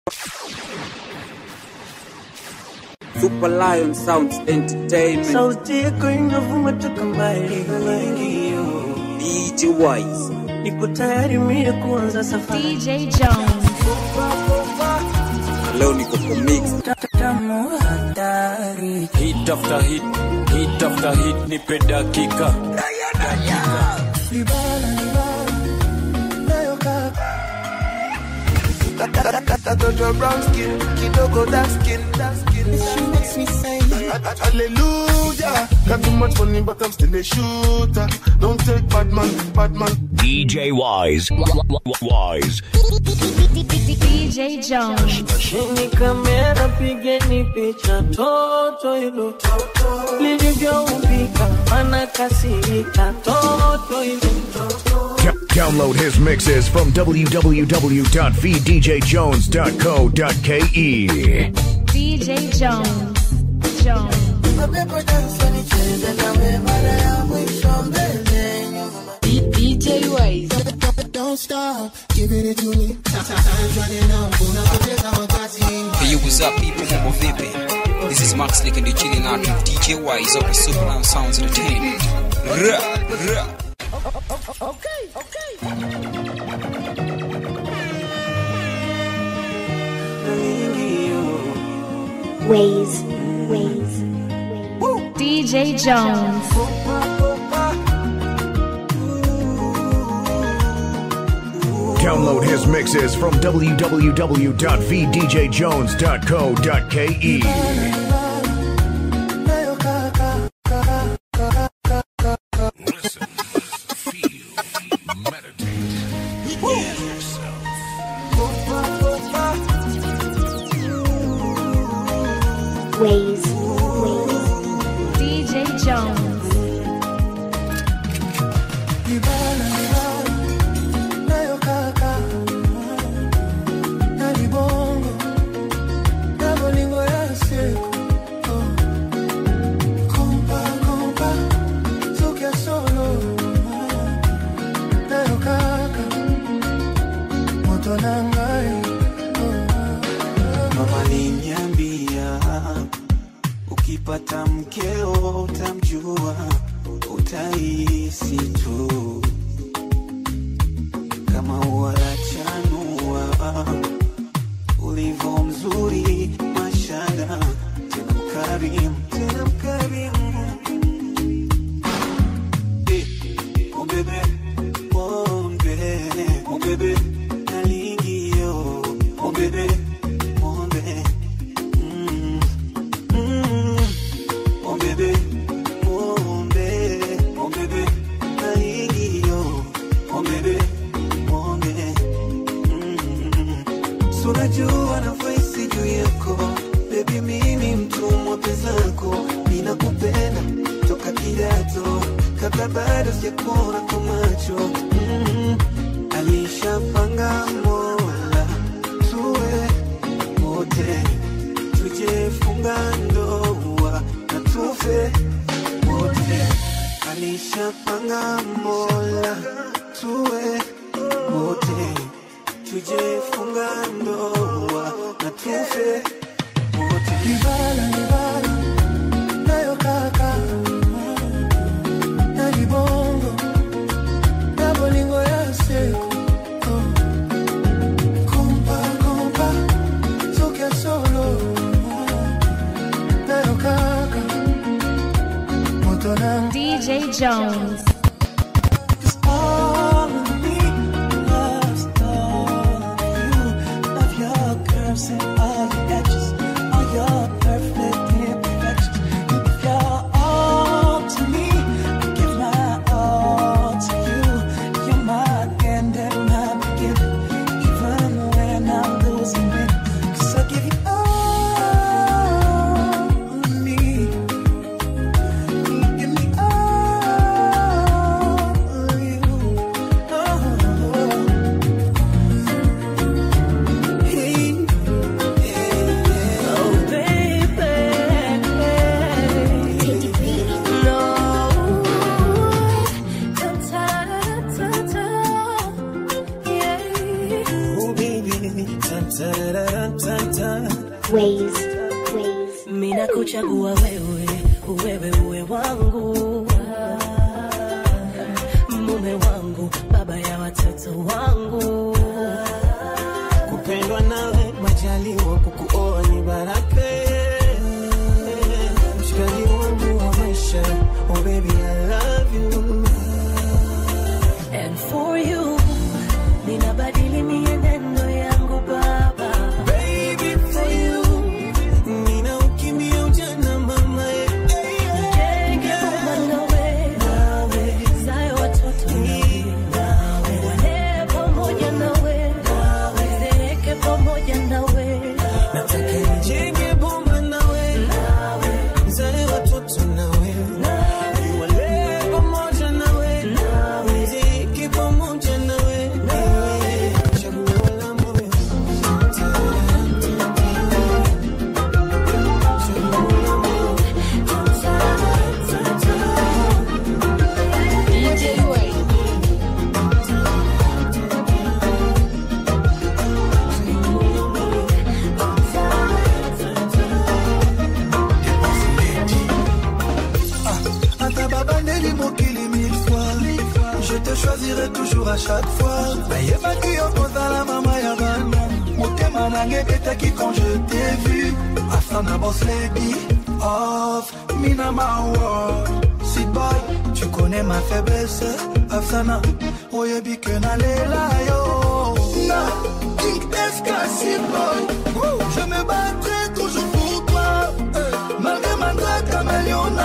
Super Lion Sounds Entertainment. sauti yako inavuma toka mbali nyingi DJ Wise. niko tayari mie kuanza safari DJ Jones. Leo niko kwa mix. tamu hatari hit after hit, hit after hit, nipe dakika. Katoto brown skin, kidogo dark skin, dark skin. She makes me say, Hallelujah. Got too much money, but I'm still a shooter. Don't take bad man, bad man. DJ Wise. W- w- Wise. DJ Jones. chini kamera pigeni picha toto hilo lilivyoumbika mana kasirika toto hilo D- Download his mixes from www.vdjjones.co.ke. DJ Jones. Jones. DJ Wise. Don't stop, giving it to me. Time's running out, unapoteza wakati. Hey, yo, what's up, people? Mambo vipi? This is Max Lick and you're chilling out with DJ Wise up at Superman Sounds Entertainment. Ruh, ruh. Ways, ways. DJ Jones. Download his mixes from www.vdjjones.co.ke. Listen, feel, meditate. Heal yourself. Ways, ways. DJ Jones. mama aliniambia ukipata mkeo utamjua utahisi tu kama ualachanua ulivyo mzuri mashada tena mkarimu tena mkarimu Eh, oh bebe, oh bebe, oh bebe, nalingio, oh bebe, oh bebe, mm, mm, oh bebe, oh bebe, oh bebe, nalingio, oh bebe, oh bebe, mm, so unajua nafasi juu yako bebi, mimi mtumwa pezako, ninakupenda toka kidato kabla bado sijakuona kwa macho mm, alishapanga Mola tuwe wote tujefunga ndoa na tufe wote, alishapanga Mola tuwe wote tujefunga ndoa na tufe wote. Libala, libala, nayo kaka na libongo na bolingo ya seko kompa kompa soki ya solo nayo kaka moto na DJ Jones. all of me loves all of you love your curves and all your edges all your perfect imperfections you give your all to me I give my all to you you're my end and my beginning even when I'm losing it 'Cause I give you all of me you give me all of you oh. Hey, Ways, ways. mina kuchagua wewe wewe uwe wangu mume wangu baba ya watoto wangu kupendwa nawe majaliwa kukuoa ni baraka mshikaji wangu wa maisha oh baby I love you and for you ninabadili mienendo yangu baba baby for you nina ukimbia ujana mama nijenge boma nawe nawe zae watoto nawe nawe walee pamoja nawe nawe zeeke pamoja nawe nataka nijenge boma nawe nawe zae watoto nawe nawe walee pamoja nawe nawe zeeke pamoja nawe nawe chaguo la moyo Ata babandeli mokili mille fois Je te choisirai toujours à chaque fois nayebaki yo kozala mama ya bana motema nange ebetaki quand je t'ai vu afana boss lady of minama world Sweet boy, tu connais ma faiblesse Afsana, oyebi que nalela yo Na, King Escassi boy Woo, Je me battrai toujours pour toi eh, Malgré ma drague caméléona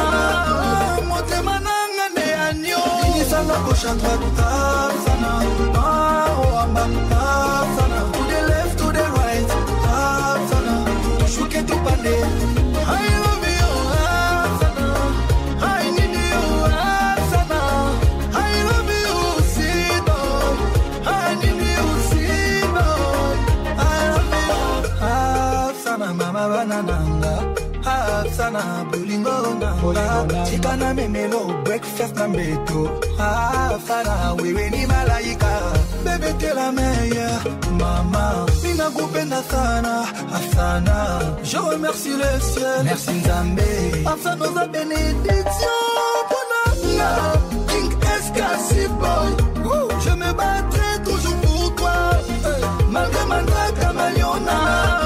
Motema nanga ne agneau Inisanga gauche à droite Afsana, ah, oh, amba Afsana, to the left, to the right Afsana, tushuke tupande I love you, Afsana I need you, Afsana. I love you, sweet boy. I need you, sweet boy. I love you, Afsana, mama banananga. Afsana, bulingo nanga. Chikana memelo, breakfast na mbeto. Afsana, wewe ni malaika. Bébé, t'es la meilleure, maman. Mina kupenda sana, Afsana. Je remercie le ciel, merci Nzambe. Afsana, za bénédiction. Bonana, King Escassi boy. Woo, Je me battrai toujours pour toi. eh, Malgré ma drague camaliona.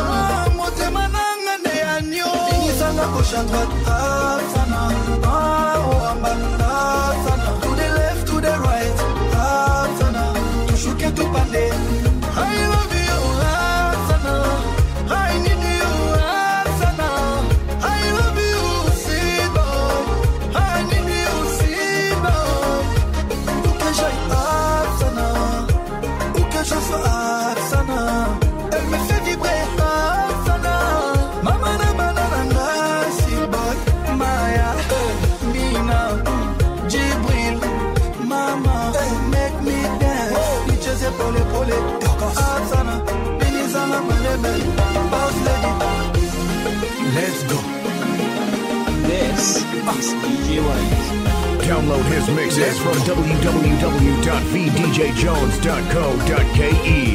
Motema nanga ne agneau. Inisanga gauche à droite. Afsana, ah, oh, amba. Afsana, to the left, to the right. Afsana, tushuke tupande. I love you, Afsana. I need you, Afsana. I love you, sweet boy. I need you, sweet boy. Où que j'aille, Afsana. Où que je sois, Afsana. Elle me fait vibrer, Afsana. Mama na banana, sweet boy. Maya, Mina, Jibril, Mama, make me dance. Nicheze pole pole, Afsana. Binizama malebe, boss lady. Let's go. This is DJ Wise. Download his mixes from www.vdjjones.co.ke.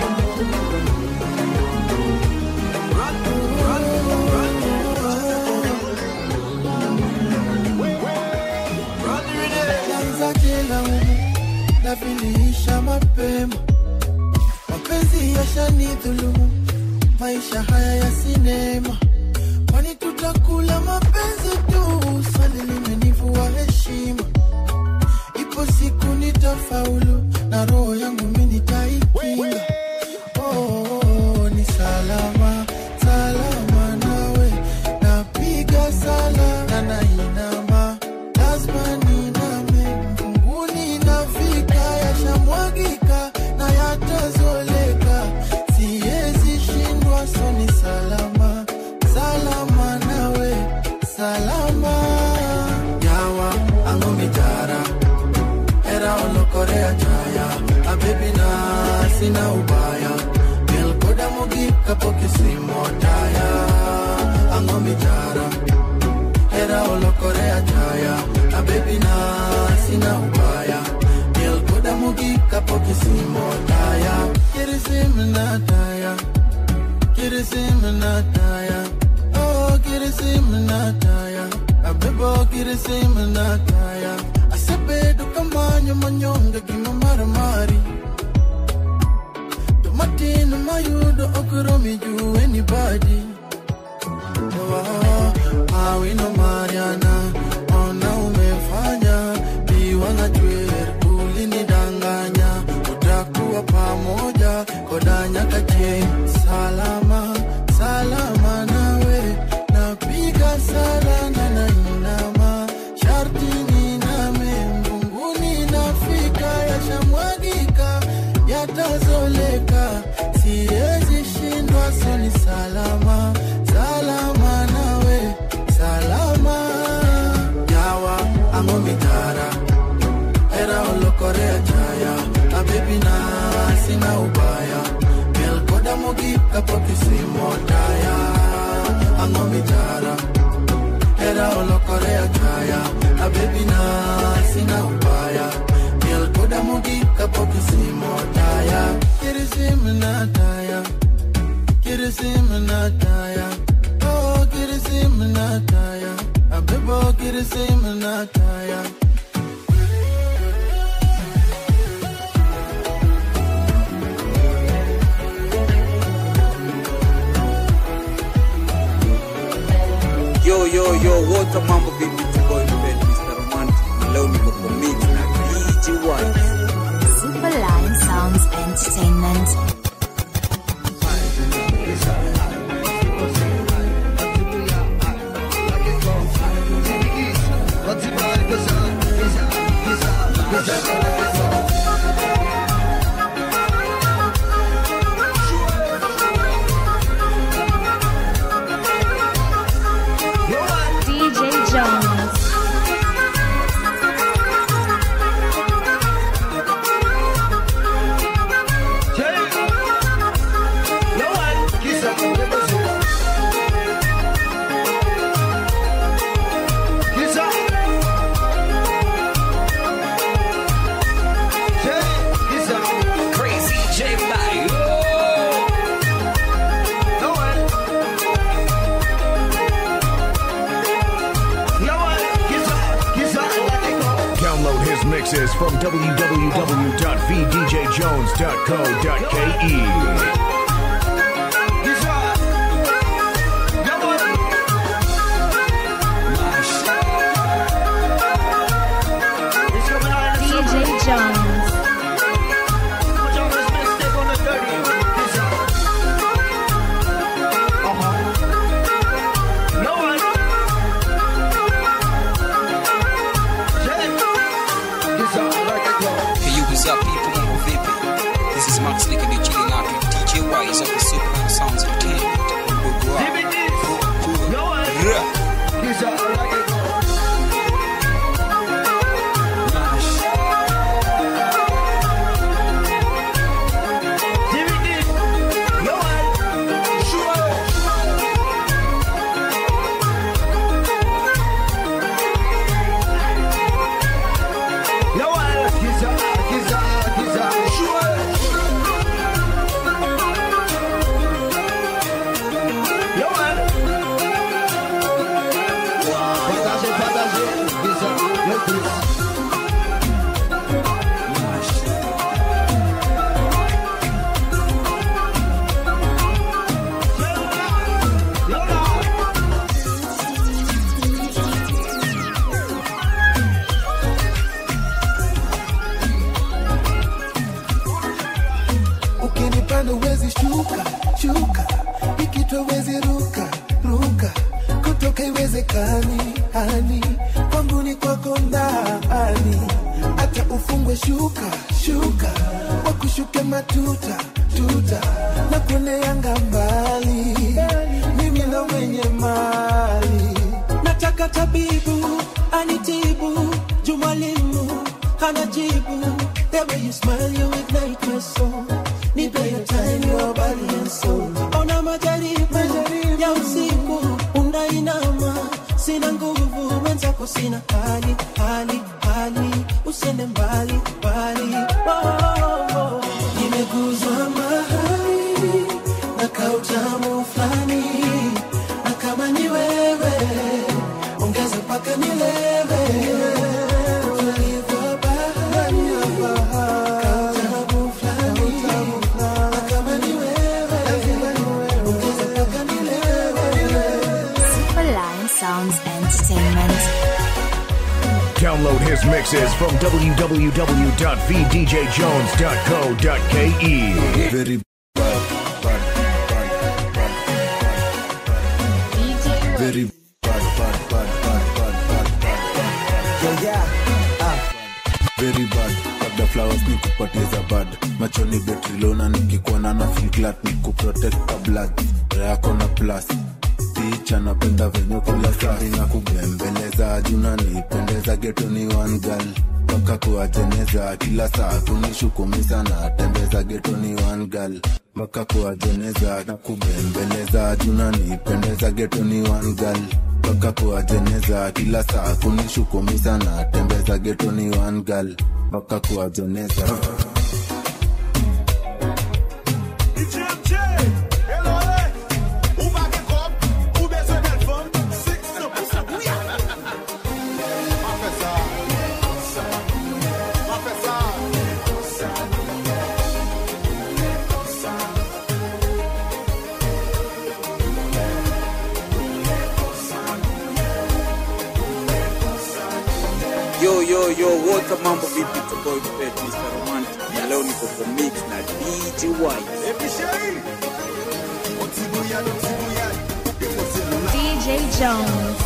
Kwanza jela humu na viliisha mapema, mapenzi yashanidhulumu, maisha haya ya sinema, kwani tutakula mapenzi tu? Swali limenivua heshima, ipo siku nitafaulu na roho yangu mimi nitaikinga. Oh, oh, oh, ni salama salama nawe, napiga sala na nainama, lazima niname mbinguni, nafika yashamwagika na yatazoleka, siwezi shindwa, so ni salama salama nawe, salama yawa angomitara era olokorea chaya abebi na sina ubaya melkoda mugi kapokisimo taya angomitara era olokorea chaya abebi na sina ubaya melkoda mugi kapokisimo taya kirisim na taya kirisiminataya oh kirisiminataya abebo kirisiminataya asebedo kamanyo manyonge gima maramari tomatino mayudo okromi ju anybody oh, awino mariana ona umefanya biwanga chwer ulinidanganya utakuwa pamoja kodanyaka je salama salama nawe napiga sala na nainama sharti niname mbunguni nafika yashamwagika yatazoleka siwezi shindwa soni salama salama nawe salama yawa angomitara era olokorea chaya abebi na sina ubaya melkoda mogik kapokisimotaya angomitara era olokorea chaya abebi na sina ubaya melkoda mogik kapokisimotaya kirisiminataya kirisiminataya oh kirisiminataya abebo kirisiminataya Yo, yo, yo, what a mambo vipi tuko mbele Mr. Romantic. Na leo niko kwa mix na DJ Wise. Superline Sounds Entertainment. DJ Jones. Crazy J Mayo. Download his mixes from www.vdjjones.co.ke. DJ Jones. Hey, yo, what's up, people? Mambo vipi? This is Max Lick and you're chilling out with DJ Wise of the Superman Sounds Entertainment. Mdogo wako. Ra. ukinipanda uwezi shuka shuka ikitwa uwezi ruka ruka kutoka iwezekani hani kwangu ni kwako ndani hata ufungwe shuka shuka wakushuke matuta tuta na kuoneanga mbali mimi ndo mwenye mali nataka tabibu anitibu jumwalimu anajibu the way you smile you ignite my soul nipe your time your body and soul ona majaribu ya usiku unainama sina nguvu mwenzako sina hali hali hali usende mbali mbali oh, oh, oh. nimeguzwa mahali na kautamu Download his mixes from www.vdjjones.co.ke. Very bad, bad, bad, bad. Very bad, bad, bad, bad, bad, bad, bad, bad. Yeah, yeah. Ah. Very bad. Kabla flowers ni kupoteza bad machoni betrilona nikikuona na feel glad ni kuprotect the blood yako na plus picha napenda venye kula sari na kubembeleza juna nipendeza geto ni one girl mpaka kuwajeneza kila saa kunishukumisa na tembeza geto ni one girl mpaka kuwajeneza na kubembeleza juna nipendeza geto ni one girl mpaka kuwajeneza kila saa kunishukumisa na tembeza geto ni one girl mpaka kuwajeneza Yo, yo, yo, what's mambo vipi? Tuko Pet Mr. Romantic. Na leo niko kwa mix na DJ White. DJ Jones.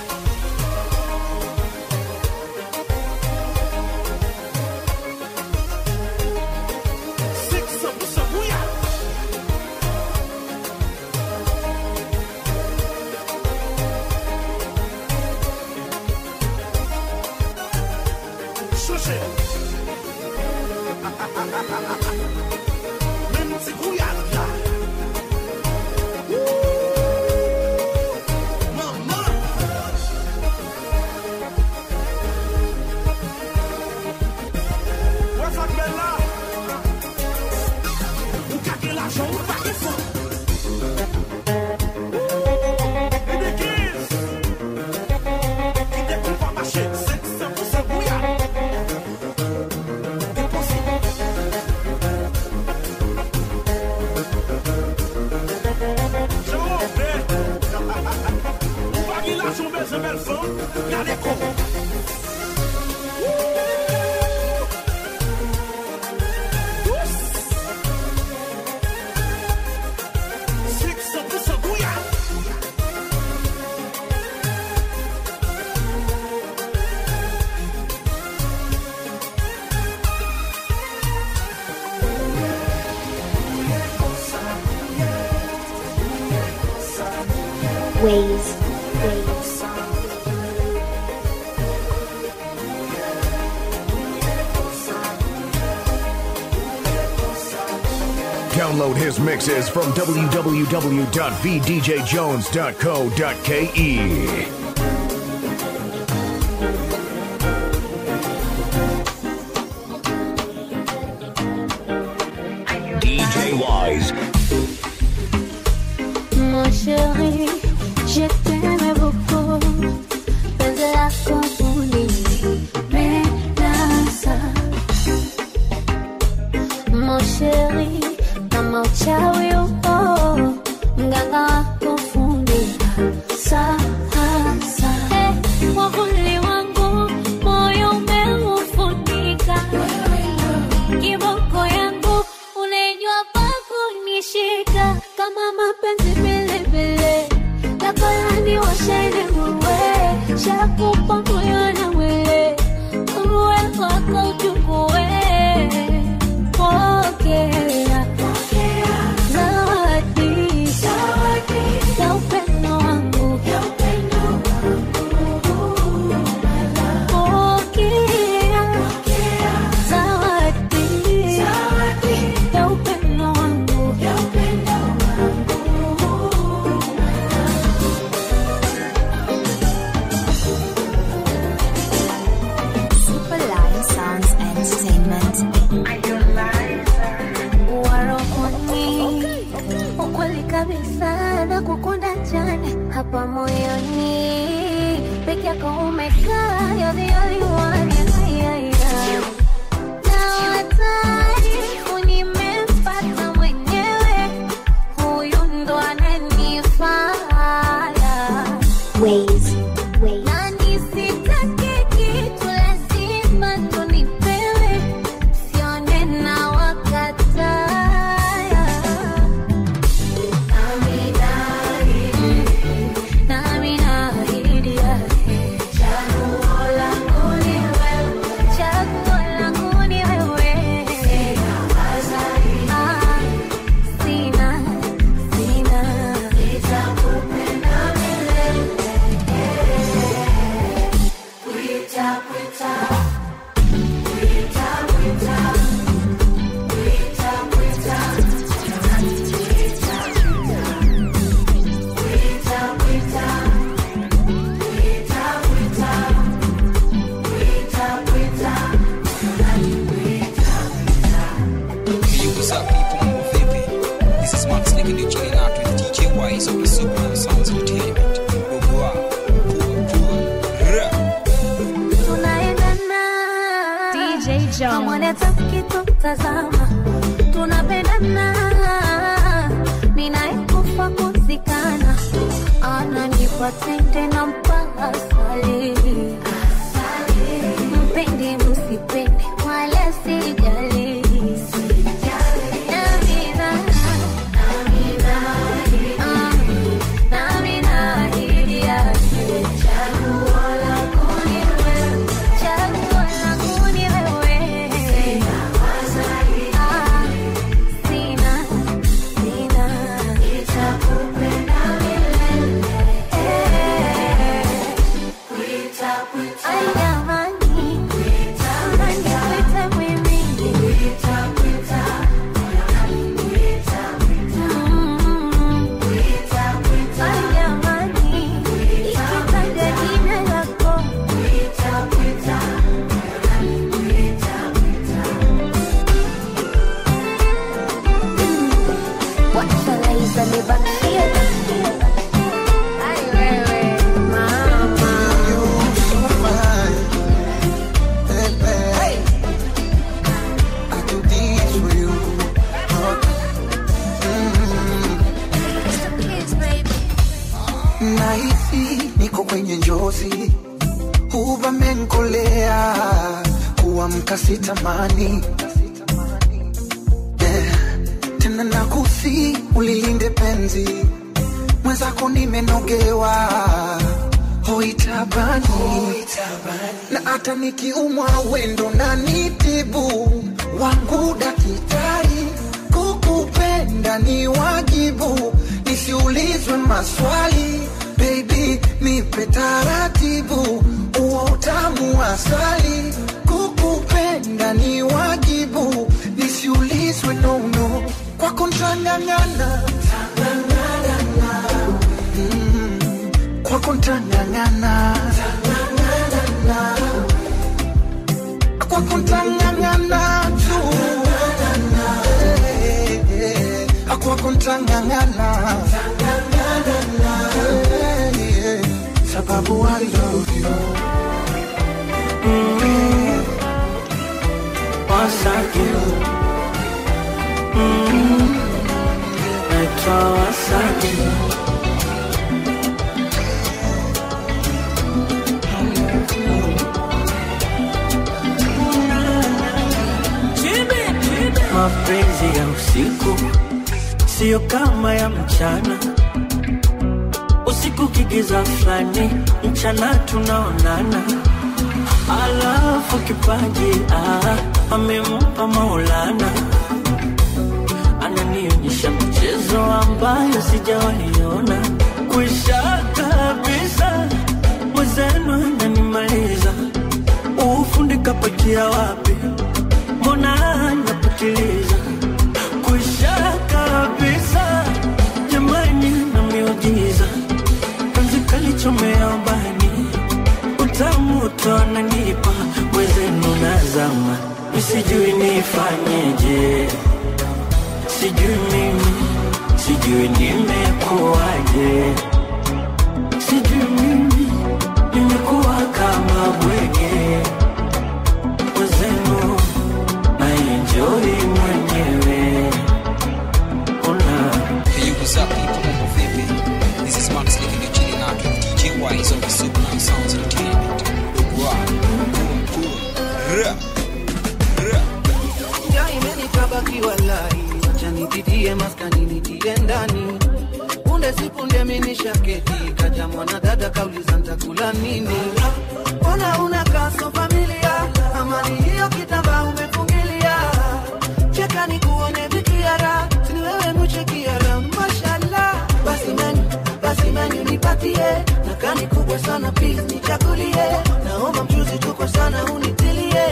Ways. Ways. Download his mixes from www.vdjjones.co.ke. DJ Wise. Mon chéri, je t'aime beaucoup. Penzi lako ulinipendeza. Mon chéri, kama uchawi upo, mganga wako fundi sasa. Eh, mwavuli wangu, moyo umeufunika. Kiboko yangu, unajua pa kunishika kama mapenzi vilevile takolani washene muwe shakupa moyo na mwili uwe wako uchukue pokea zawadi ya upendo wangu pokea zawadi ya upendo wangu Superline Sounds Entertainment. warokoni ukweli kabisa na kukunda jana hapa moyoni peke yako umekaa you're the only one yeah, yeah, yeah. na wataarifu nimempata mwenyewe huyu ndo ananifaa Ways. Ways. na nisitake kitu la tazama tunapendana ninayekufa kuzikana ananipa tende na mpaka asali mpende msipende wala sijali Namina, ah, namina ahidi yake. Chaguo langu ni wewe, chaguo langu ni wewe. Ah, sina, sina, nitakupenda milele. Ay, jamani, unaniita mimi. Mm. Ay, jamani, ikitaja jina lako. Wacha Laiza nibakie. Ay, wewe, mama. nahisi niko kwenye njozi huvamenkolea kuamka sitamani yeah. tena nakusi ulilinde penzi mwenzako nimenogewa hoitabani na hata nikiumwa wendo na nitibu wangu dakitari kukupenda ni wajibu nisiulizwe maswali baby nipe taratibu uo utamu wa asali kukupenda ni wajibu nisiulizwe nono kwako ntang'ang'ana Mm, kwako ntang'ang'ana kwako ntang'ang'ana tu Eh, eh, eh, kwako ntang'ang'ana Eh, eh, sababu I love you Mm, Wasaki Mm, naitwa Wasaki mapenzi ya usiku siyo kama ya mchana usiku kigiza fulani mchana tunaonana alafu kipaji ah, amempa maulana ananionyesha mchezo ambayo sijawaiona kwisha kabisa mwezenu ananimaliza ufundi kapatia wapi mbona napitiliza kwisha kabisa jamani na miujiza penzi kalichomea ubani utamu tonanipa mwezenu nazama misijui nifanyeje sijui mimi sijui nimekuwaje sijui mimi nimekuwa kama bwege mwezenu na enjoy mwenyewe una Hey, what's up, people? Mambo vipi? This is Max Lick and you're chilling out with DJ Wise on the Superman Sounds Entertainment. Wow. Ra. Ra. Ja imenikabaki walai, wacha nipitie maskani nitie ndani. Punde si punde minisha keti, kaja mwanadada kauliza ntakula nini. Mbona unakaa so familia, amani hiyo kitambaa umefungilia. Cheka nikuone vikiara, sini wewe muchekiara, mashallah. Basi menu, basi menu nipatie, nakani kubwa sana please nichagulie. Naomba mchuzi tuko sana unitilie.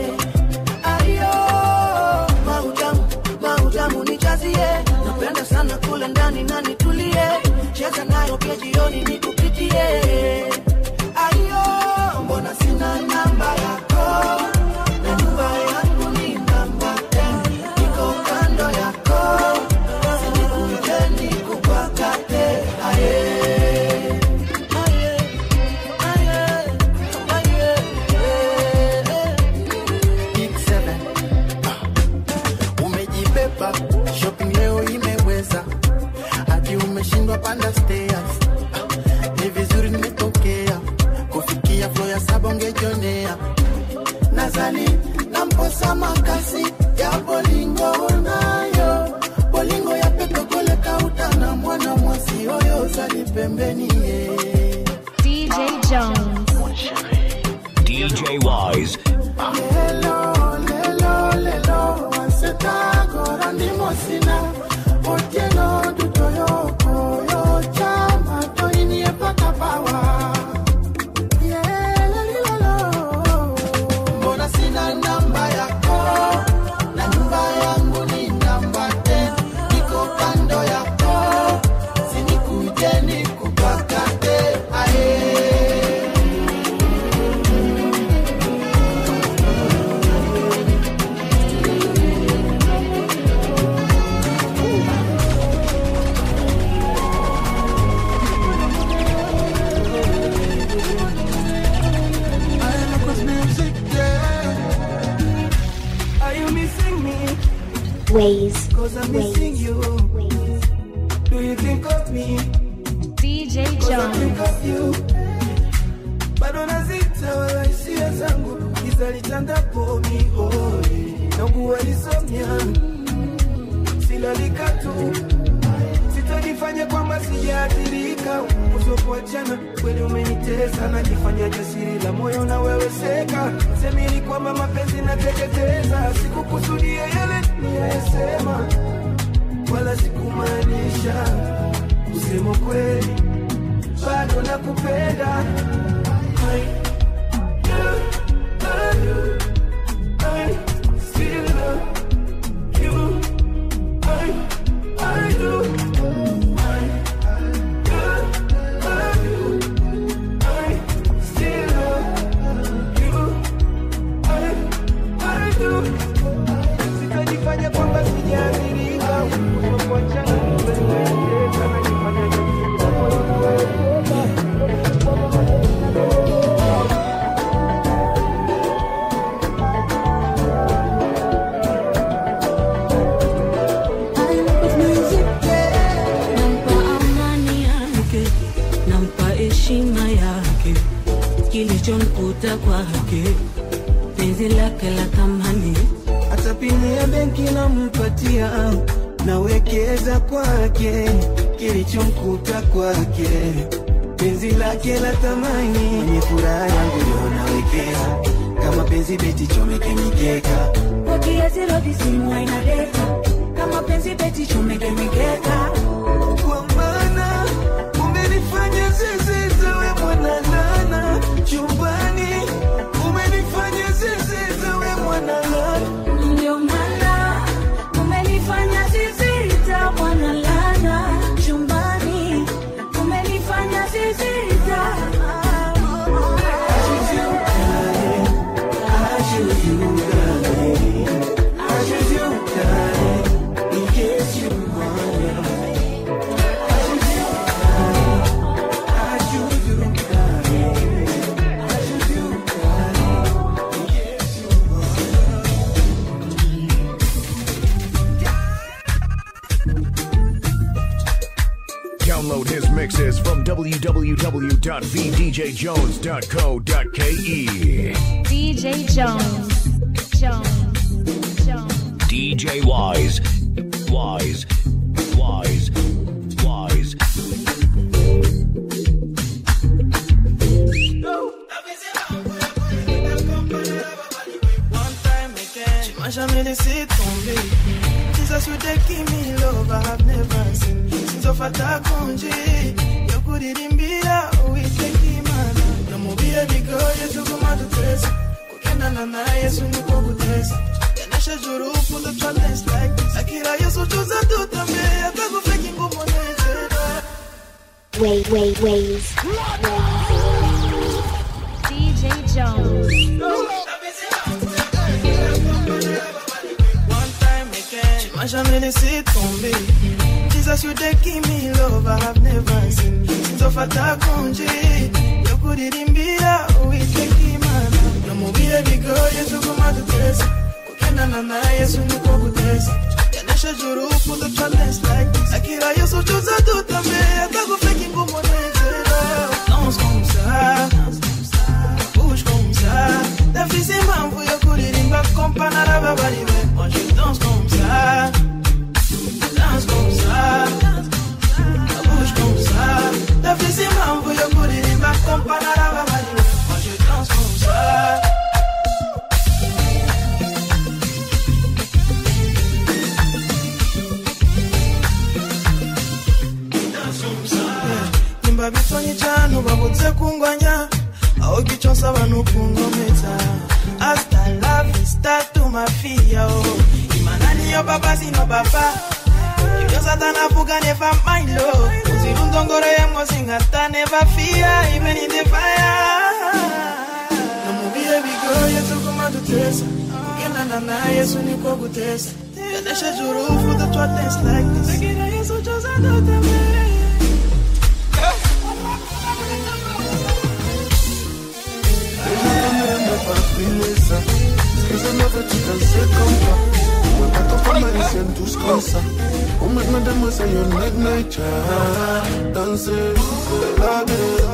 Ayo, mautamu, mautamu nijazie. Napenda sana kula ndani na nitulie. Cheza nayo pia jioni nikupitie. Ayo, mbona sina namba yako? Na nyumba yangu ni namba 10. Niko kando yako. Sinikuje nikupakate. Aye. Aye. Aye. Aye. Eh, eh. Big seven. kupanda stairs ni vizuri nimetokea kufikia flo ya saba ungejionea nazani namposa makasi ya bolingo nayo bolingo ya petokole kauta na mwana mwasi oyo zali pembeni ye DJ Jones. DJ Wise. lelo lelo lelo wansetagora ndimosina otieno dutoyokoyo chama toinie paka pawa Yelelilolo. mbona sina namba yako na nyumba yangu ni namba 10 niko kando yako sinikuje nikupakate aye Are you missing me? Ways. Cause I'm missing you. Do you think of me? DJ Cause I think Jones. of you. bado nazita wala hisia zangu giza litandapo mihoi naugua lisomya silalika tu sitajifanya kwamba sijaathirika uzokuachana kweli umenitesa najifanya jasiri la moyo na wewe seka semili kwamba mapenzi nateketeza sikukusudia yale niyayesema wala sikumaanisha kusema kweli bado nakupenda I do, I do, I still love you. I, I do, I do, I do, I still love you. I, I do. Sitajifanya kwamba sijaathirika, kutokuachana kumenitesa, najifanya jasiri na moyo na wewe nampa amani yake nampa heshima yake kilichomkuta kwake penzi lake la thamani hata pini ya benki nampatia nawekeza kwake kilichomkuta kwake penzi lake la thamani mwenye furaha yangu ndio nawekeza kama penzi beti chomeke mikeka wakiazirodi simu aina deta kama penzi beti chomeke mikeka kwa maana umenifanya zezeza we mwanalana chumbani umenifanya zezeza we mwanalana ndio maana umenifanya zizita bwana lana chumbani umenifanya zizita Download his mixes from www.vdjjones.co.ke. DJ Jones. Jones. Jones. DJ Wise. Wise. Wise. Wise. Tu m'as jamais laissé tomber. Jesus, you they give me love I have never seen. Since of atakonje, yokuririmbiya uwitekimana. Namubia bigoye tukumadutesa. Kukendana na Yesu niko gutesa. Yanesha juru puto challenge like this. Akira Yesu tuza tutambe, atakufeki ngumu nezera. Way, way, ways. DJ Jones. Tu m'as jamais laissé tomber. Jesus, you they give me love I have never seen. Since of atakonje, yokuririmbiya uwitekimana. Namubia bigoye tukumadutesa. Kukendana na Yesu niko gutesa. Yadesha juru for the challenge like this Akira yeso choza tutame Atago fake ngumo nezera Danse comme ça Bouge comme ça Ta fille c'est mambo yo kuririmba Kompana la babaliwe Moi je danse comme ça Danse comme ça Bouge comme ça Ta fille c'est mambo yo kuririmba Kompana la babaliwe Moi je danse comme ça nimba bitonyi cyane babutse kungwanya aho giconsa abantu kungomeza hasta la vista tu mafia oh. imana niyo baba sino baba ibyo satana avuga neva mailo uzirundongoreyemo singata neva fia even in the fire no mu bihe bigoye tuguma duteza kugendana na yesu niko guteza yadesheje urufu datwa dance like this agira yesu cyose adotamere ça. Ce que je ne veux tu danser comme toi. On va pas comme Maricienne, tous comme ça. On met madame, c'est une midnight child. Danser, la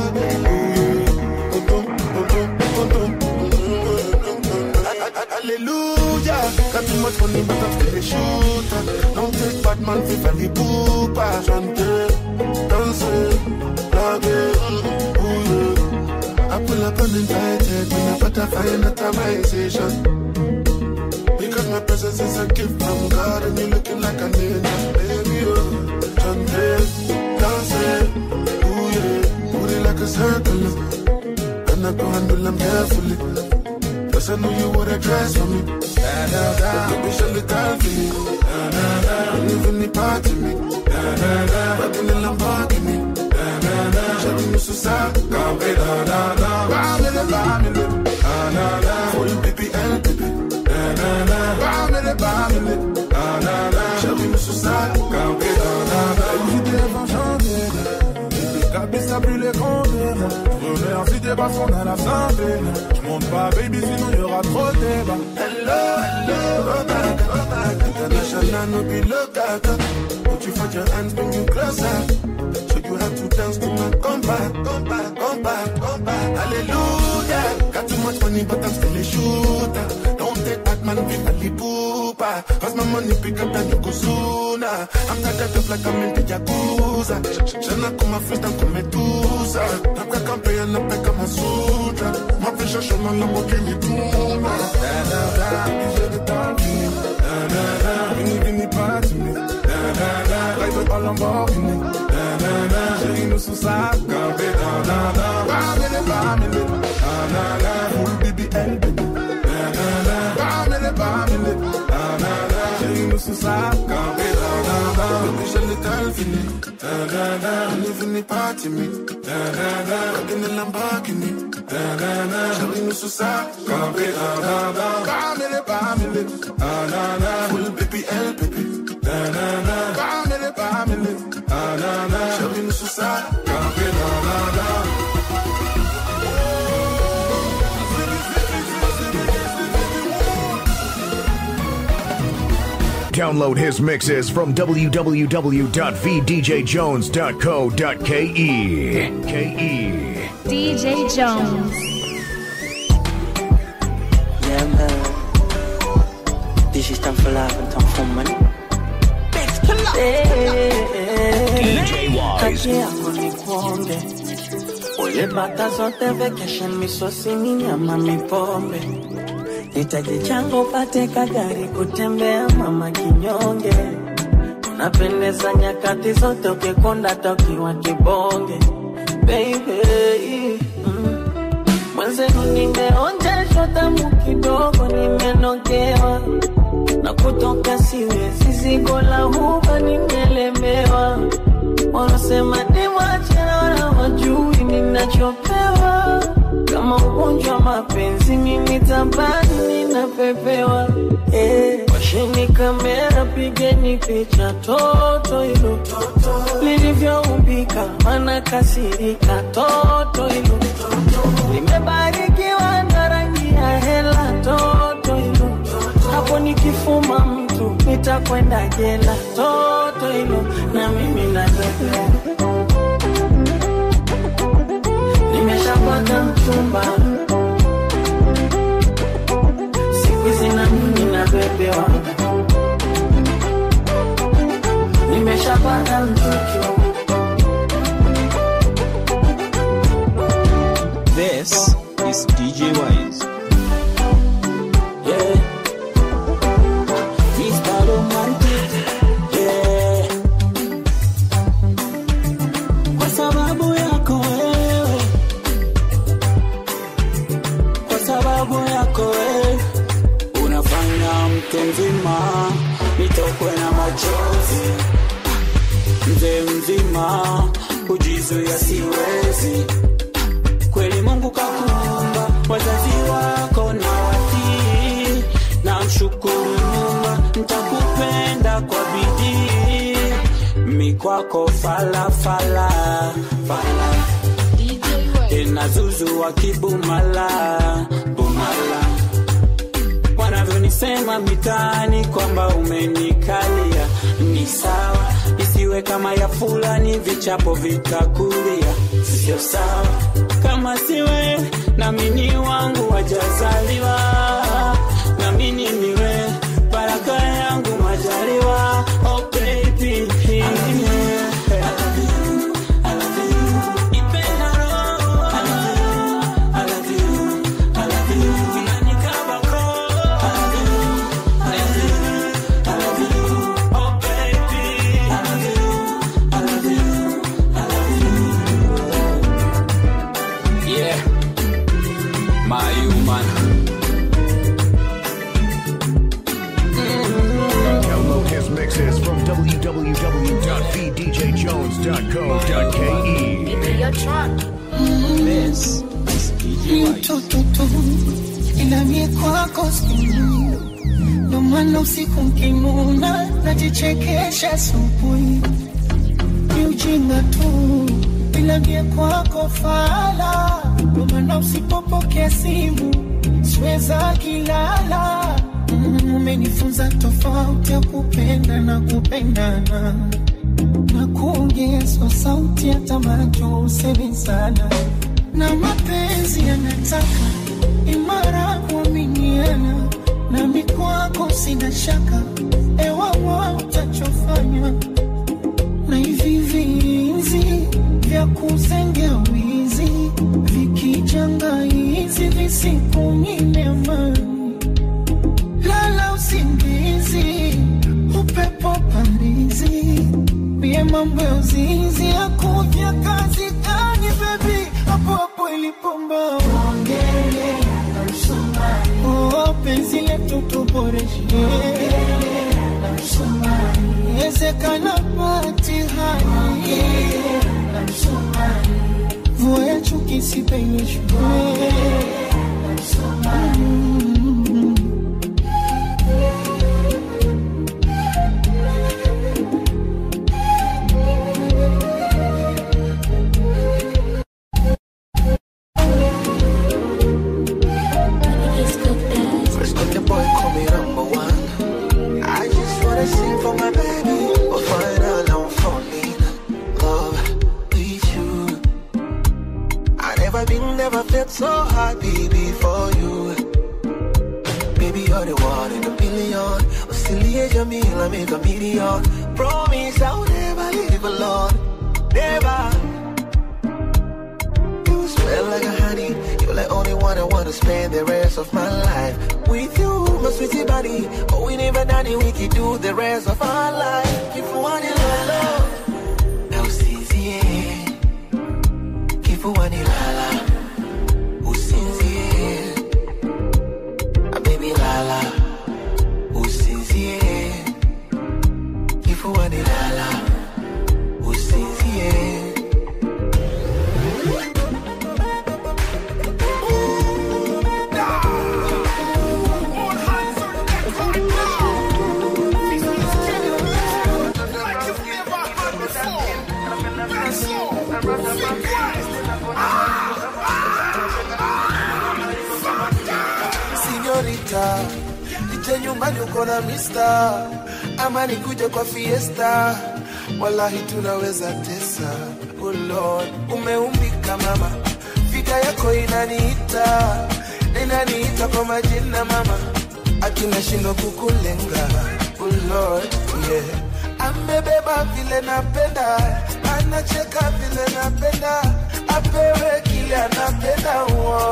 Hallelujah, got too much money but I'm still a shooter. Don't take bad man for Fally Poopa. Chanter, danser, la I pull up uninvited when I butterfly in atomization. Because my presence is a gift from God and you're looking like a ninja, baby. Oh, Chante, dance, ooh yeah, put it like a circle. And I go handle them carefully. Cause I knew you would address for me. Da da da, baby, show the time for me. Da da da, don't even need part of me. Da da da, rockin' the Lamborghini. Da da da, show me Musu Sa, Gambe da da da. Bamile, bamile, da da da. For you, baby, and baby. Da da da, bamile, bamile, da da da. Show me Musu Sa, Gambe da da da. L'idée va changer, les cabesses plus les grands Remercie des bas, on a la santé. Je monte pas, baby, sinon y aura trop de débat. Hello, hello, go back, go back. International, no be local. Put you for your hands, bring you closer. Show you how to dance to my come back, come back, come back, come back. Hallelujah. Got too much money, but I'm still a shooter. Don't take that man, be a pooper. Cause my money pick up and you go sooner. I'm tired of like I'm in the Yakuza. Shana kuma freestyle come Medusa. Napka campaign na peka masutra. Mapisha shona la mokini tuna. Da da da, j'ai le temps fini. Da da da, vini vini pas to me. Da da da, like a Lamborghini. Da da da, chérie nous sous sa campé. Da da da, bamele bamele. Da da da, full BBL baby. Da da da, bamele bamele. Da da da, chérie nous sous sa campé. Da da da, Baby, j'ai le temps fini. Da da da, don't even need part of me. Da da da, rockin' the Lamborghini. Da da da, chérie nous sous sa campé. Da da da, bamele bamele. Da da da, full baby L baby. da da da, bamele bamele. Da da da, Chérie nous sous sa campé. Da da da. Download his mixes from www.vdjjones.co.ke. K-E. DJ Jones. Yeah, man. This is time for life and time for money. DJ Wise. Kati yako ni kuombe ule bata zote vacation misosi ni nyama mipombe hitaji chango upate kagari kutembea mama kinyonge unapendeza nyakati zote ukikonda tokiwa kibonge baby mm. mwenzenu nimeonjeshwa tamu kidogo nimenogewa na kutoka siwezi zigo la huba nimelemewa wanasema ni wachana wajui ninachopewa kama ugonjwa wa mapenzi mimi tabani ninapepewa eh, washeni kamera pigeni picha toto hilo lilivyoumbika mana kasirika toto hilo limebarikiwa na rangi ya hela toto hilo hapo nikifuma mtu tu nitakwenda jela toto hilo na mimi na bebe nimeshapata mchumba siku hizi na mimi na bebewa nimeshapata mchuchu This is DJ Wise. yeah. Mr. Romantic, yeah. Kwa sababu yako wewe, kwa sababu yako wewe, unafanya mtu mzima nitokwe na machozi, mzee mzima kujizuia siwezi kweli Mungu kakuumba, wazazi wako na watii, na mshukuru Mungu, nitakupenda kwa bidii, mi kwako fala fala fala, tena zuzu wa kibumala bumala, wanavyonisema mitaani kwamba umenikalia, ni sawa, isiwe kama ya fulani, vichapo vitakulia, sio sawa kama siwe namini wangu wajazaliwa namini niwe baraka yangu majaliwa oh baby Yeah, my human. Download his mixes from www.vdjjones.co.ke. This is DJ Wise. mtoto tu ila mie kwako simu ndo maana usiku mkinuna najichekesha asubuhi ni ujinga tu ila mie kwako fala ndo maana usipopokea simu siweza kilala Mm, umenifunza tofauti ya kupenda na kupendana na kuongezwa sauti hata macho usemi sana na mapenzi yanataka imara kuaminiana nami kwako sina shaka ewawa utachofanya na hivi vinzi vya kuzengea wizi vikijanga hizi visikunyime amani lala usingizi upepo pambizi mie mambo ya uzinzi akuja kazi gani bebi hapo hapo ilipomba ongele oh, penzi letu tuboreshe ezekana patihani vua ya chuki sipenyeshwe First got the boy call me number one. I just wanna sing for my baby. But final I'm falling in love with you. I never been, never felt so happy before you. Baby, you're the one in a million. Oscillate your meal, I make a million. Promise I'll never leave alone. Never. You smell like a honey. You're the only one I wanna spend the rest of my life with you, my sweetie body. Oh, we never done it, we could do the rest of our life. If you want it, la la. Now, yeah. If you want it, la la. Usinzie. Ah, baby, la la. Usinzie. If you want it, la la. Usinzie. Sinyorita, ije nyumbani uko na mista ama nikuje kwa fiesta wallahi tunaweza tesa oh lord umeumbika mama figa yako inaniita inaniita kwa majina mama akinashindwa kukulenga oh lord yeah amebeba vile napenda anacheka vile napenda apewe kile anapenda uo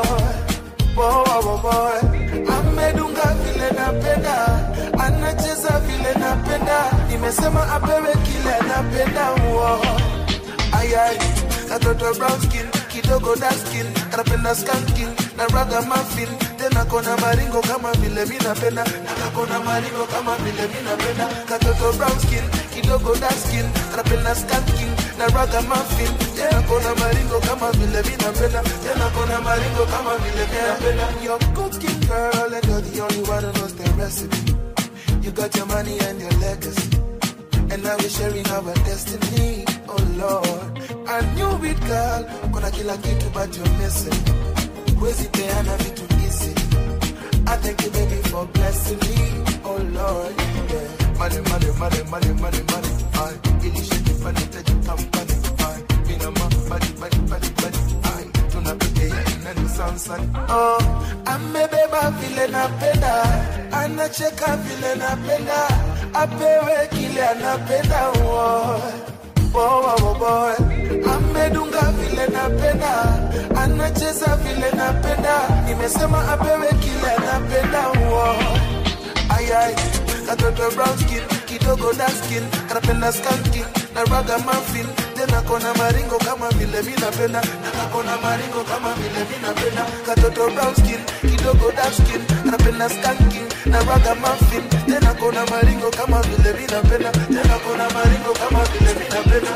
amedunga vile napenda anacheza vile napenda nimesema apewe kile anapenda uo ayai katoto brown skin kidogo dark skin kanapenda skanking na raga muffin tena kona maringo kama vile mi napenda na kakona maringo kama vile mi napenda katoto brown skin kidogo dark skin kanapenda skanking na raga muffin tena kona maringo kama vile mi napenda tena kona maringo kama vile mi napenda your cooking girl and you're the only one who knows the recipe you got your money and your legacy and now we're sharing our destiny oh lord I knew it girl kuna kila kitu but you're missing huwezi peana vitu easy I thank you baby for blessing me oh lord yeah. money money money money money money I ilishiki money taji company I mina ma money money money money I tunapitia inani sansan oh amebeba vile napenda anacheka vile napenda apewe kile anapenda oh. Oh, oh, oh, boy. amedunga vile napenda anacheza vile napenda nimesema apewe kile anapenda uo ayai katoto brown skin kidogo dark skin kanapenda skanking na raga muffin tena kona maringo kama vile mi napenda na kakona maringo kama vile mi napenda katoto brown skin kidogo dark skin kanapenda skanking na raga muffin tena kona maringo kama vile mi napenda tena kona maringo kama vile mi napenda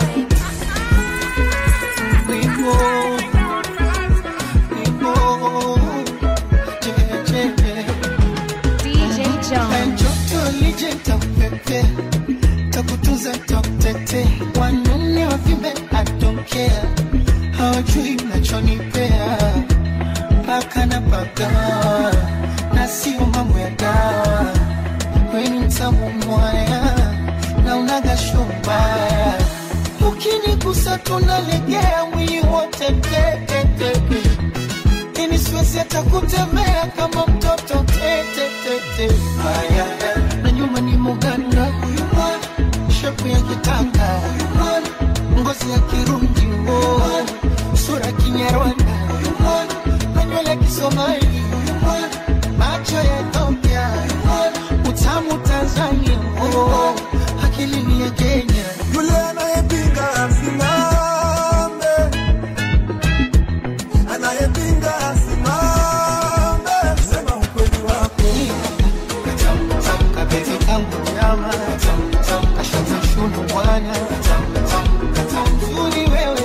Wimbo, wimbo, je, je. DJ Jones. Joto lije takupepe, takutunza takutete, wanaume wavimbe atokea, hawajui mnachonipea, paka na paka na sio mambo ya dawa, weni mtamu mwaya na unaga shombaya, ukinigusa tunalegea mwili wote tetetete ini siwezi hata kutembea kama mtoto tetetete haya na nyuma ni muganda huyu mwana shepu ya kitanga huyu mwana ngozi ya kirundi wo sura kinyarwanda huyu mwana na nywele kisomali huyu mwana macho ya Ethiopia huyu mwana utamu Tanzania wo akili ni ya Kenya yule anayepinga asimame anayepinga asimame sema ukweli wako kabeti kangu nyama kashata shunu bwana nzuri wewe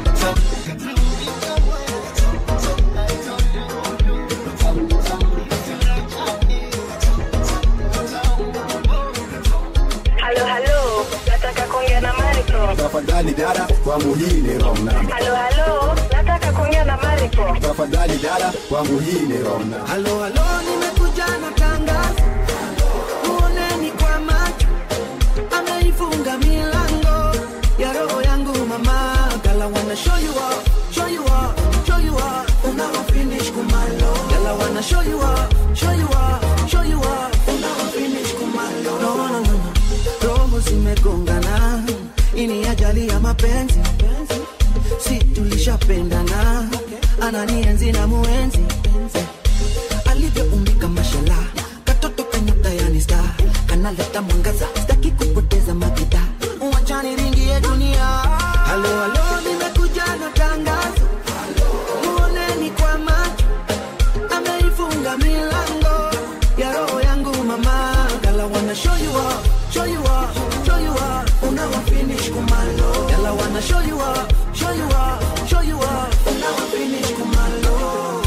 Halo, halo, nataka kuongea na Mariko. tafadhali dada kwangu hii ni wrong number. Halo, halo, nataka kuongea na Mariko. tafadhali dada kwangu hii ni wrong number. halo halo nimekuja na tangazo muoneni kwa macho ameifunga milango ya roho yangu mama gala wanna show you up show you up show you up unawa finish kumalo gala wanna show you up show you up show you up unawa finish kumalo no no no no roho zimegongana ini ajali ya mapenzi si tulishapendana ananienzi na muenzi alivyoumbika mashala katoto kanyota yani sta kanaleta mwangaza staki kupoteza makita wachani ringie dunia halo halo nimekuja na tangazo muoneni kwa macho ameifunga milango ya roho yangu mama gala wanna show you up show you up show you up unawa finish kumalo gala wanna show you up show you up show you up unawa finish kumalo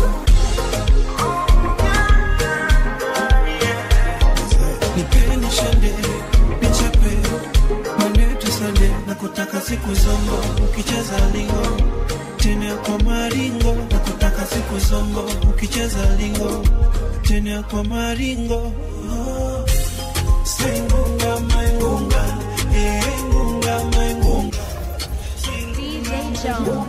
nipeni shende nichape manetu sande na kutaka siku zongo ukicheza lingo tena kwa maringo na kutaka siku zongo ukicheza lingo tena kwa maringo oh. Sengunga my Jones.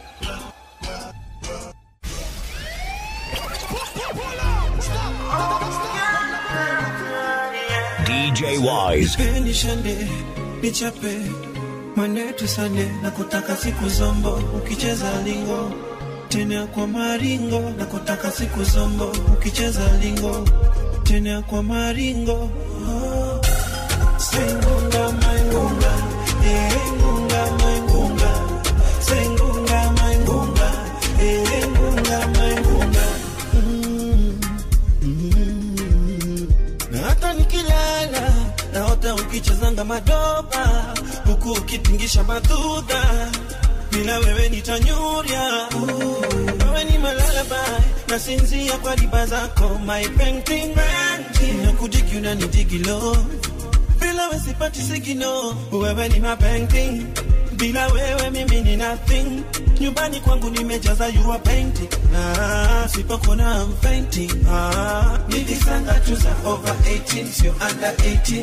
DJ Wise. Nipendi shande nichape manetu sande na kutaka siku zombo ukicheza lingo tena kwa maringo na kutaka siku zombo ukicheza lingo tena kwa maringo oh. Sengunga maingunga eh ngunga maingunga Sengunga maingunga eh ngunga maingunga mm. Mm. na hata nikilala naota ukichezanga madoba huku ukitingisha madhudha bila wewe nitanyurya wewe ni malalabai nasinzia kwa riba zako my painting rangi na kudiki unanidigilo bila wewe sipati sigino wewe ni my painting bila wewe mimi ni nothing nyumbani kwangu nimejaza you are painting na sipokona I'm fainting ah, nilisanga tu za over 18 sio under 18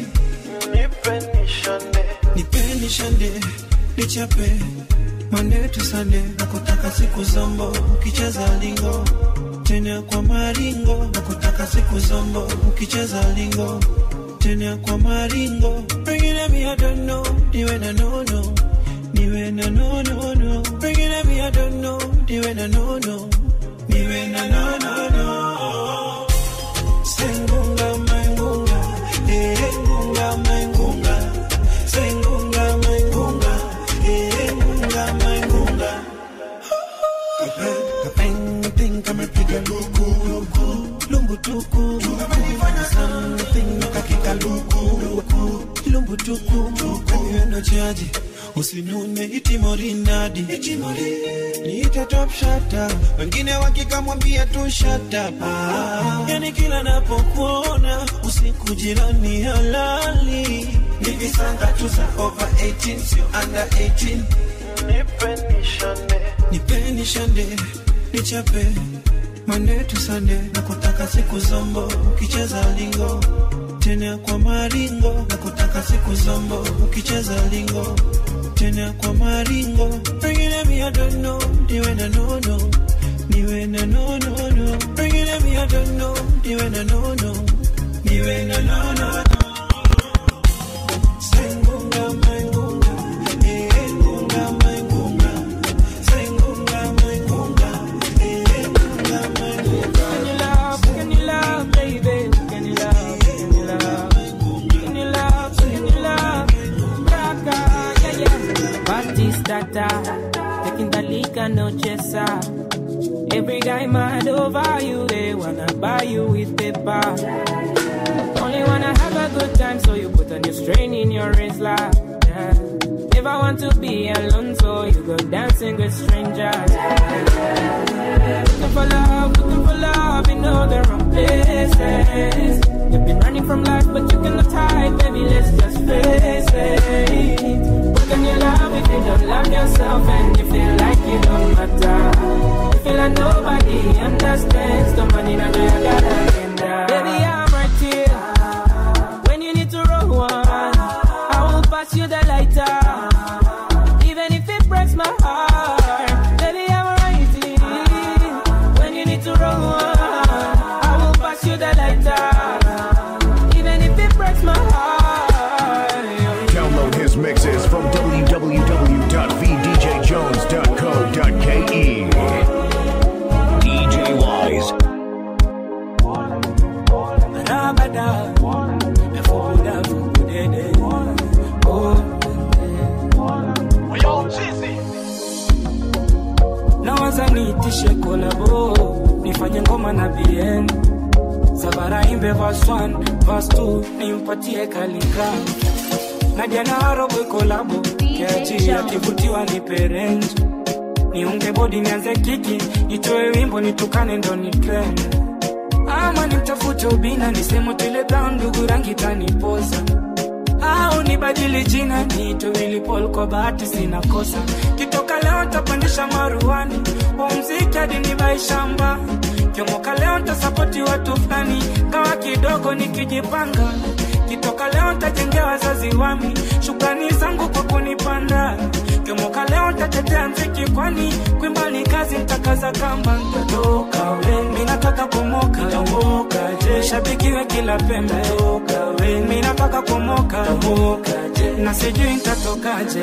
nipeni shande nichape manetu sande na kutaka siku zombo ukicheza lingo tena kwa maringo na kutaka siku zombo ukicheza lingo tena kwa maringo pengine mi I don't know niwe na nono niwe na nono no pengine mi I don't know niwe na nono niwe na nono no sengunga maingunga eh ngunga maingunga sengunga maingunga eh ngunga maingunga Kapeng kamepiga luku luku lumbu tuku something kakika luku luku lumbu tuku kaniwendo chaji usinune itimorinadi niite top shata wengine wakikamwambia tu shata yani kila napokuona usiku jirani halali nivisanga tu za over 18 sio under 18 nipeni shande nichape manetu sande na kutaka siku zombo ukicheza lingo tena kwa maringo na kutaka siku zombo ukicheza lingo tena kwa maringo pengine mi I don't know niwe na nono niwe na nono no pengine mi I don't know niwe na nono niwe na nono sengunga maingunga eh ngunga maingunga sengunga maingunga eh ngunga maingunga Can you love, can you love, baby? Can you love, can you love? Can you love, can you love? Raka, yeah, yeah. Batistata, taking the liquor, no chesa. Every guy mad over you, they wanna buy you with paper. Only wanna have a good time, so you put a new strain in your wrist, like, yeah. Never want to be alone, so you go dancing with strangers. Looking for love, looking for love in all the wrong places. You've been running from life, but you cannot hide, baby. Let's just face it. What can you love if you don't love yourself and you feel like you don't matter? You feel like nobody understands the money that you got agenda. Baby, I'm right here when you need to roll one. I will pass you the lighter, even if it breaks my heart. Baby, I'm right here when you need to roll one. I will pass you the lighter, even if it breaks my heart. Download his mixes from www.vdjjones.co.ke. DJ Wise. Rabada, nafuda fudede. Oh, nawaza niitishe kolabo nifanye ngoma na bien sabara imbe verse 1 verse 2 nimpatie kalika nadia na harobwe kolabo kiachi akivutiwa ni parent niunge bodi nianze kiki nitoe wimbo nitukane ndo ni trend ama nimtafute ubina nisemo tile brown ndugu rangi tanipoza au nibadili jina niitwe Willy Paul kwa bahati sina kosa kitoka leo tapandisha maruani wa mziki hadi nibai shamba kiomoka leo tasapoti watu fulani kawa kidogo nikijipanga kitoka leo ntajengea wazazi wami shukrani zangu kwa kunipanda kemoka leo ntatetea mziki kwani kwimba ni kazi ntakaza kamba ntatoka we mi nataka kumoka tomoka je shabikiwe kila pembe toka we mi nataka kumoka tomoka je na sijui ntatokaje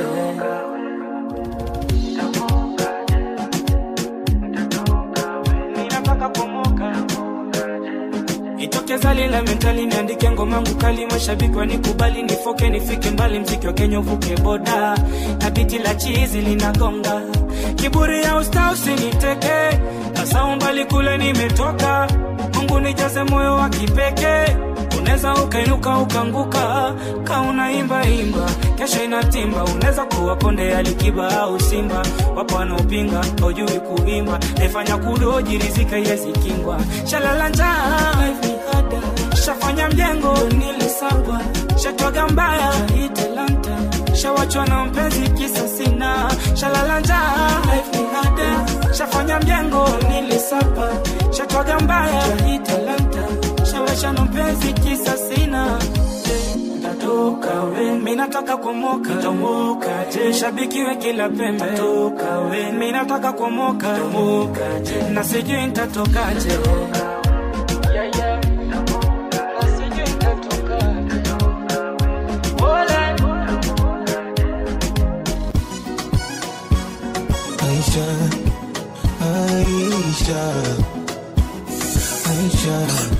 ninataka kumoka itoke zali la mentali niandike ngomangu kali mashabiki wanikubali nifoke nifike mbali mziki wa kenya uvuke boda na biti la chizi linagonga kiburi ya usta usiniteke sasa umbali kule nimetoka mungu nijaze moyo wa kipekee unaweza ukainuka ukanguka ka unaimba imba kesho inatimba unaweza kuwa konde alikiba au simba wapo wanaopinga haujui kuimba naifanya kudoji rizika yezikingwa shalala njaa shafanya mjengo nilisagwa shatwaga mbaya italanta shawachwa na mpenzi kisa sina shalala njaa shafanya mjengo nilisapa shatwaga mbaya italanta shawachwa na mpenzi kisa sina tatoka we mi nataka kumoka tomoka je shabikiwe kila pembe toka we mi nataka kumoka tomoka je na sijui ntatokaje yeah, yeah. Aisha, Aisha, Aisha,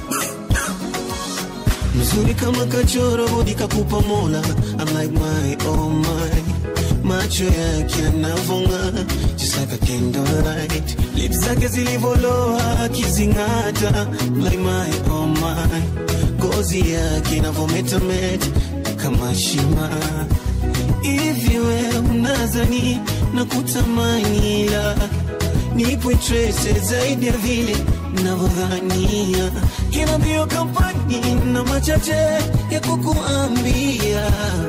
mzuri kama kachoro budi kakupa mola I'm like my oh my macho yake yanavonga just like a candlelight lips zake zilivoloa akizing'ata I'm like my oh my ngozi yake inavometameta kama shima hivi we unazani na kutamani ila nipo trese zaidi ya vile navyodhania kina mbio kampani na machache ya kukuambia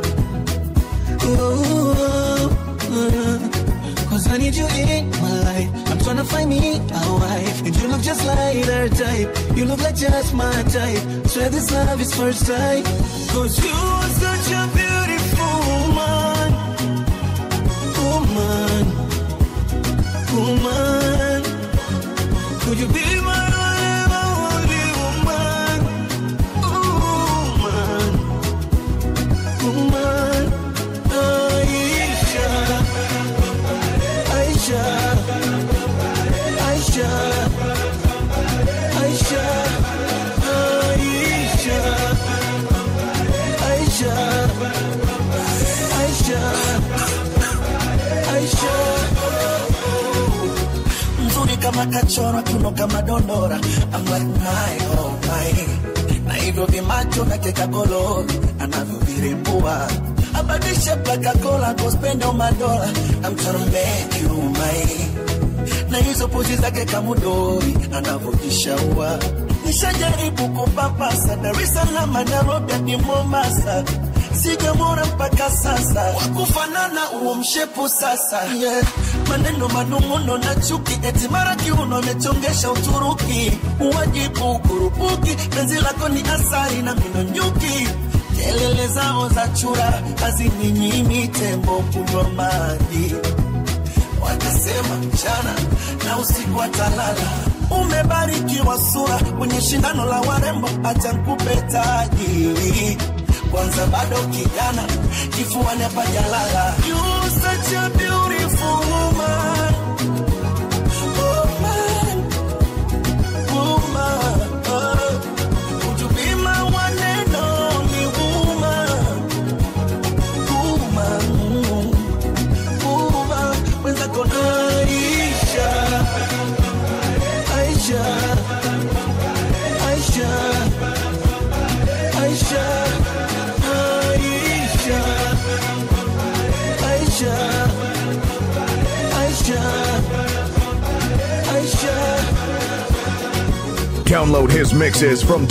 oh, uh, Cause I need you in my life. I'm trying to find me a wife. And you look just like her type. You look like just my type. Swear this love is first sight. Cause you are such a beautiful woman. Woman. Woman. Could you be my only woman? Woman. Woman. Aisha. Aisha, Aisha, Aisha, Aisha, Aisha, Aisha, Aisha. mzuri kama kachora kiuno kama dondora I'm like my oh my na hivyo vimacho na keka gololi anavyovirembua abadishe plakakola kospenda madola I'm tryna make you my na hizo pozi zake kamudori anavyojishaua nishajaribu kupapasa Dar es Salaam Nairobi hadi Mombasa sijamwona mpaka sasa wakufanana uo mshepu sasa yeah. maneno manung'uno na chuki eti mara kiuno amechongesha Uturuki uwajibu kurupuki penzi lako ni asari na mino nyuki kelele zao za chura hazininyimi tembo kunywa maji watasema mchana na usiku atalala umebarikiwa sura kwenye shindano la warembo acha nkupe taji kwanza bado kijana kifuani hapajalala You such a beautiful woman. Woman. Woman. Oh. Would you be my one and only woman? Woman. Woman. Wenzako Aisha, Aisha, Aisha, Aisha, Aisha, Aisha, Aisha, Aisha. Download his mixes from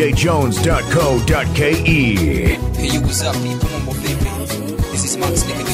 www.vdjjones.co.ke. Hey, you what's up, people? Mambo vipi? This is Max Nick